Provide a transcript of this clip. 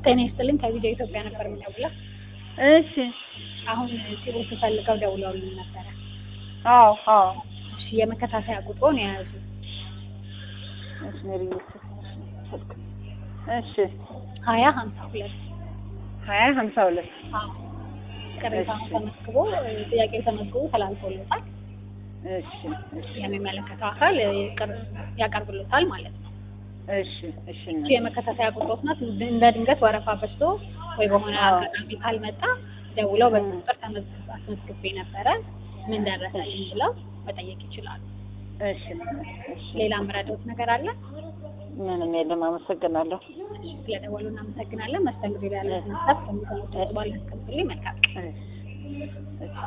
ጤና ይስጥልኝ ከቪዲዮ ኢትዮጵያ ነበር የምደውለው። እሺ አሁን ሲቦ ስፈልገው ደውለውልኝ ነበረ። አዎ አዎ እሺ የመከታተያ ቁጥሩን የያዙ እሺ ሜሪ እሺ ሀያ ሀምሳ ሁለት ሀያ ሀምሳ ሁለት አዎ ቅሬታ እሺ። ተመዝግቦ ጥያቄው ተመዝግቦ ተላልፎለታል። እሺ እሺ የሚመለከተው አካል ይቅር- ያቀርብሎታል ማለት ነው። እሺ እሺ እቺ የመከታተያ ቁጥሮች ናት። እንደ ድንገት ወረፋ በዝቶ ወይ በሆነ አዎ። አጋጣሚ ካልመጣ ደውለው በዚህ 음. ቁጥር ተመዝግብ አስመዝግቤ ነበረ ምን ደረሰልኝ ብለው መጠየቅ ይችላሉ። እሺ እሺ ሌላ ምረዳውት ነገር አለ? ምንም የለም አመሰግናለሁ እሺ፣ ስለደወሉ እናመሰግናለን። መስተንግዶ ላይ ያለ ስነስርዓት ከሚሰሙት ባለ መልካም እሺ እሺ